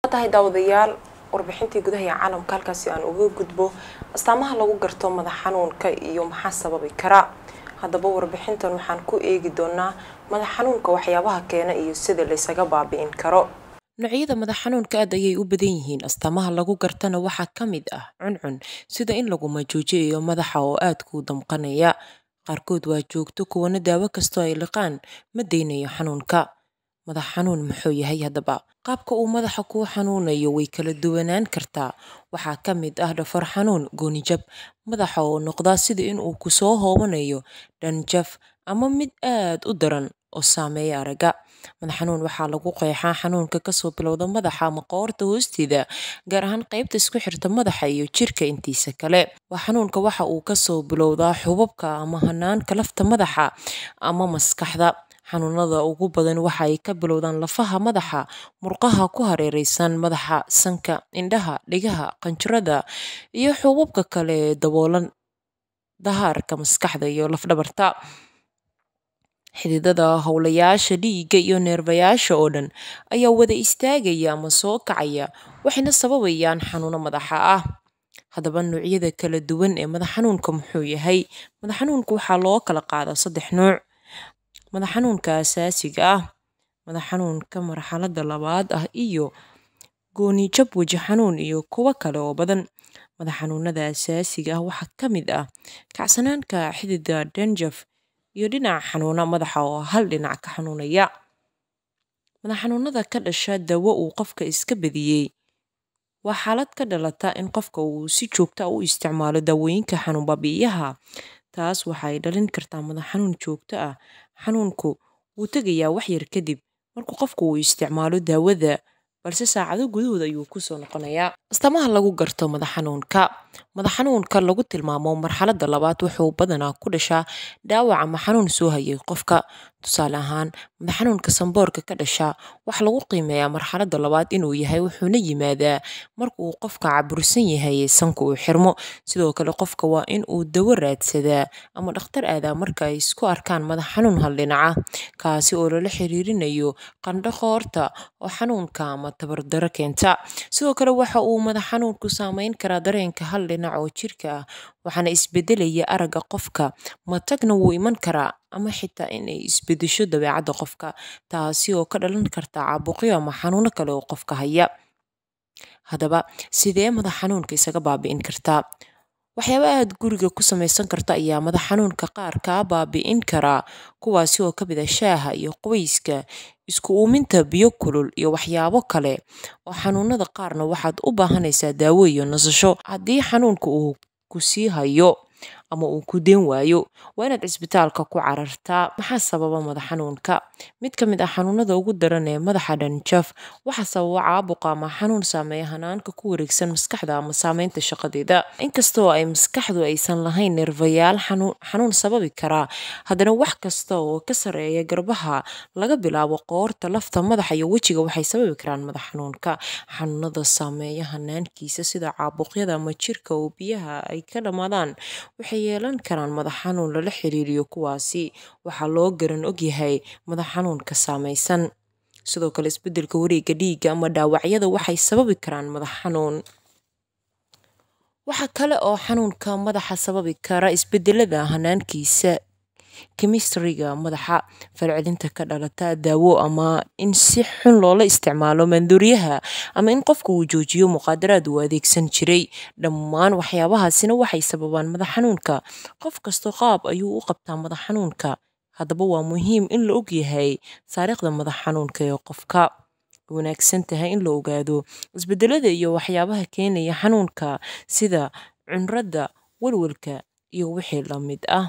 tahay daawadayaal warbixintii gudaha ee caalamka halkaasi aan uga gudbo astaamaha lagu garto madax xanuunka iyo maxaa sababi kara haddaba warbixintan waxaan ku eegi doonaa madax xanuunka waxyaabaha keena iyo sida laysaga baabi'in karo noocyada madax xanuunka aad ayay u badan yihiin astaamaha lagu gartana waxaa ka mid ah cuncun sida in lagu majoojiyayo madaxa oo aad kuu damqanaya qaarkood waa joogto kuwana daawo kastoo ay liqaan ma daynayo xanuunka madax xanuun muxuu yahay haddaba qaabka uu madaxa kuu xanuunayo way kala duwanaan kartaa waxaa ka mid ah dhafar xanuun goonijab madaxa oo noqdaa sida in uu kusoo hoobanayo dhanjaf ama mid aad u daran oo saameeya aragga madax xanuun waxaa lagu qeexaa xanuunka kasoo bilowda madaxa ama qoorta hoosteeda gaar ahaan qaybta isku xirta madaxa iyo jirka intiisa kale waa xanuunka waxa uu kasoo bilowdaa xubabka ama hanaanka lafta madaxa ama maskaxda xanuunada ugu badan waxa ay ka bilowdaan lafaha madaxa murqaha ku hareereysan madaxa sanka indhaha dhigaha qanjirada iyo xubabka kale ee daboolan dahaarka maskaxda iyo lafdhabarta xididada howlayaasha dhiigga iyo neerbayaasha oo dhan ayaa wada istaagaya ama soo kacaya waxayna sababayaan xanuuno madaxa ah haddaba noocyada kala duwan ee madax xanuunka muxuu yahay madax xanuunka waxaa loo kala qaadaa saddex nooc madax xanuunka asaasiga ah madax xanuunka marxaladda labaad ah iyo goonijab weji xanuun iyo kuwo kale oo badan madax xanuunada asaasiga ah waxaa ka mid ah kacsanaanka xidida dhanjaf iyo dhinaca xanuuna madaxa oo hal dhinac ka xanuunaya madax xanuunada ka dhasha dawo uu qofka iska badiyey waa xaalad ka dhalata in qofka uu si joogta u isticmaalo daawooyinka xanuun baabi'iyaha taas waxay dhalin kartaa madax xanuun joogto ah xanuunku wuu tegayaa wax yar kadib markuu qofku uu isticmaalo daawada balse saacado gudahood ayuu kusoo noqonayaa astaamaha lagu garto madax xanuunka madax xanuunka lagu tilmaamo marxaladda labaad wuxuu badanaa ku dhashaa dhaawac ama xanuun soo hayay qofka tusaale ahaan madax xanuunka samboorka ka dhasha waxaa lagu qiimeeyaa marxaladda labaad inuu yahay wuxuuna yimaadaa markauu qofka cabursan yahay sanka uu xirmo sidoo kale qofka waa in uu dawo raadsadaa ama dhakhtar aadaa marka ay isku arkaan madax xanuun hal dhinaca kaasi oo lala xiriirinayo qandho qoorta oo xanuunka ama tabardaro keenta sidoo kale waxa uu madax xanuunku saameyn karaa dareenka hal dhinac oo jirka ah waxaana isbedelaya aragga qofka matagna wuu iman karaa ama xitaa inay isbedesho dabeecadda qofka taasi oo ka dhalan karta caabuqyo ama xanuuno kale oo qofka haya haddaba sidee madax xanuunka isaga baabi'in kartaa waxyaaba aad guriga ku samaysan karta ayaa madax xanuunka qaar kaa baabi'in karaa kuwaasi oo kamid ah shaaha iyo qoyska isku uuminta biyo kulul iyo waxyaabo kale oo xanuunada qaarna waxaad u baahanaysaa daawo iyo nasasho haddii xanuunka uu ku sii hayo ama uu ku deen waayo waa inaad cisbitaalka ku carartaa maxaa sababa madax xanuunka mid ka mid ah xanuunada ugu daran ee madaxa dhanjaf waxaa sababa caabuqa ama xanuun saameeya hanaanka ku wareegsan maskaxda ama saameynta shaqadeeda inkastoo ay maskaxdu aysan lahayn neerfayaal xanuun sababi karaa haddana wax kasta oo ka sareeya garbaha laga bilaabo qoorta lafta madaxa iyo wejiga waxay sababi karaan madax xanuunka xanuunada saameeya hanaankiisa sida caabuqyada ama jirka oo biyaha ay ka dhammaadaan waxay yeelan karaan madax xanuun lala xiriiriyo kuwaasi waxaa loo garan ogyahay madax xanuunka saamaysan sidoo kale isbedelka wareegga dhiigga ama dhaawacyada waxay sababi karaan madax xanuun waxaa kale oo xanuunka madaxa sababi kara isbedelada hanaankiisa kemistriga madaxa falcelinta ka dhalata daawo ama in si xun loola isticmaalo maandooriyaha ama in qofka uu joojiyo muqaadaraad uu adeegsan jiray dhammaan waxyaabahaasina waxay sababaan madax xanuunka qof kastoo qaab ayuu u qabtaa madax xanuunka haddaba waa muhiim in la ogyahay taariikhda madax xanuunka ee qofka wanaagsan tahay in la ogaado isbedelada iyo waxyaabaha keenaya xanuunka sida cunrada walwalka iyo wixii la mid ah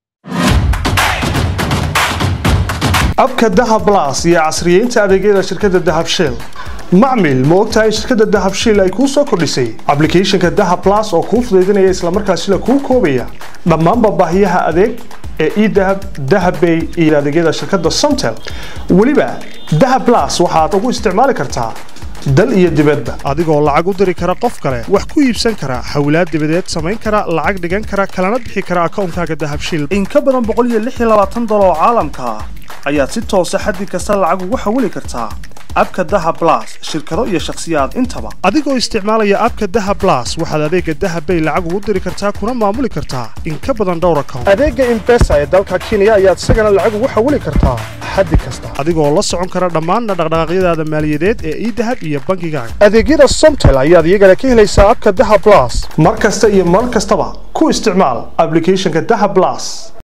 abka dahab blas iyo casriyeynta adeegyada shirkadda dahab shell macmil ma ogtahay shirkadda dahab shell ay kuu soo kordhisay ablicathonka dahab blas oo kuu fudaydinaya islamarkaasina kuu koobaya dhammaanba baahiyaha adeeg ee edahab dahabbay iyo adeegyada shirkadda somtel weliba dahab blas waxaad ugu isticmaali kartaa dal iyo dibadba adigoo lacag u diri kara qof kale wax ku iibsan kara xawlaad dibadeed samayn kara lacag dhigan kara kalana bixi kara akoonkaaga dahabshil in ka badan boqol iyo lix iyo labaatan dolar oo caalamka ah ayaad si toosa xaddi kasta lacag ugu xawili kartaa abka daha blas shirkado iyo shakhsiyaad intaba adigoo isticmaalaya abka daha blas waxaad adeega dahabbay lacag ugu diri kartaa kuna maamuli kartaa in ka badan dhowr account adeega imbesa ee dalka kenya ayaad isagana lacag ugu xawili kartaa xaddi kasta adigoo la socon kara dhammaanna dhaqdhaqaaqyadaada maaliyadeed ee idahab iyo bangigaaga adeegyada somtel ayaad iyagana ka helaysaa abka daha blas mar kasta iyo mar kastaba ku isticmaal applicationka daha blas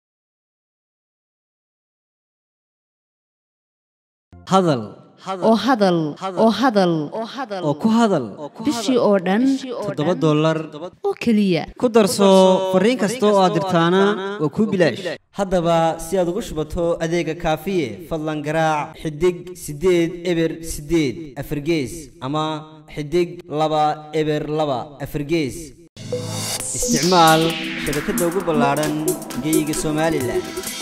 hadal oo hadal oo hadal oo ku hadal bishii oo dhan toddoba dollar oo keliya ku darso fariin kasta oo aad dirtaana waa kuu bilaash haddaba si aad ugu shubato adeega kaafiye fadlan garaac xidig siddeed eber siddeed afargees ama xidig laba eber laba afargees isticmaal shabakadda ugu ballaadhan geyga somalilan